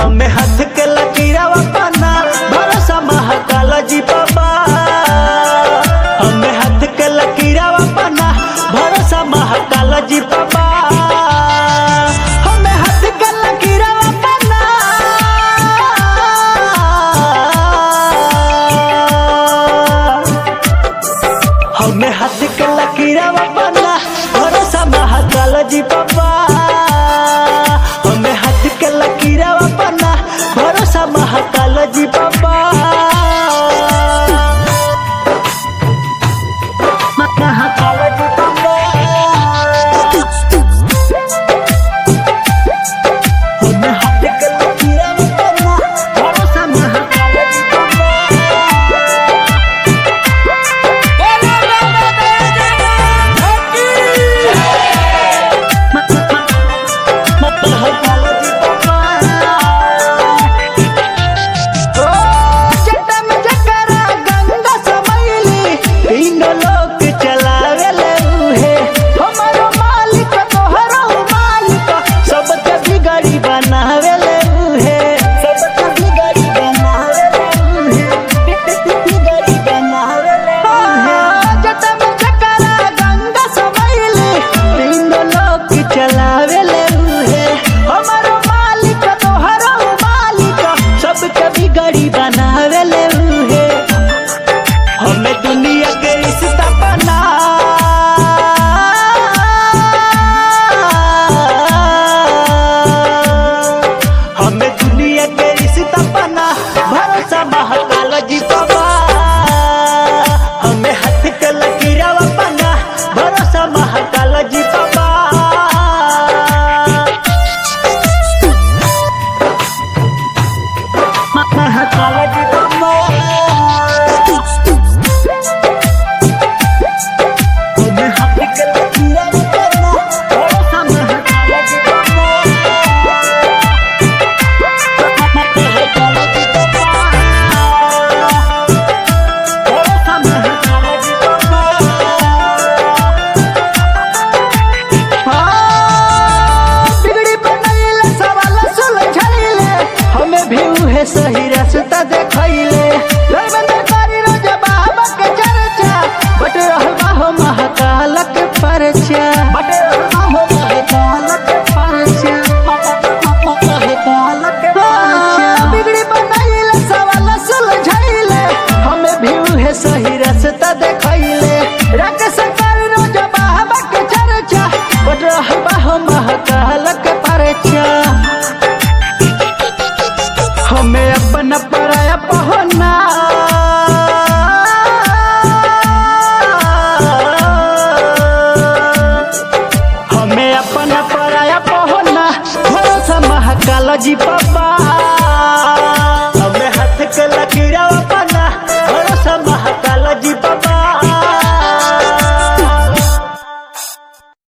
हमें हाथ के लकीरावा पाना भरोसा महाकाल जी बाबा हमें हाथ के लकीरावा पाना भरोसा महाकाल जी बाबा हमें हाथ के लकीरावा पाना हमें हाथ के लकीरावा पाना भरोसा महाकाल जी बाबा हमें हाथ के लकीरावा पाना भरोसा महाकाल जी बाबा महाकाल जी बाबा हमें हाथ के लकीरावा पाना भरोसा महाकाल जी बाबा बनावेले उहे सबके बिगड़ी बनावेले उहे बिगड़ी बनावेले उहे जटम जकरा गंगा समैली तीन लोक चलावेले उहे हमारो मालिक तोहरो मालिक सबके बिगड़ी बनावेले उहे हमें दुनिया के रिश्ता बना हमें दुनिया के रिश्ता बना भरोसा महाकाल जी बाबा हमें हाथ के लकीरावा बना भरोसा महाकाल जी बाबा महाकाल जी बाबा हमें हाथ के लकीरावा बना भरोसा महाकाल जी बाबा सही रास्ता देखैले धर्मेंद्र कारी रोज बाबा के चर्चा बट रहल बा हो महाकाल के परचा बट रहल बा हो महाकाल के परचा महाकाल के परचा बिगड़ी बनाइले सवाल सुलझाइले हमें भी उहे सही रास्ता देखैले राकेश कारी रोज बाबा के चर्चा बट रहल बा हो महाकाल के परचा हमें अपना पराया पहना हमें अपना पराया पहना भरोसा महाकाल जी बाबा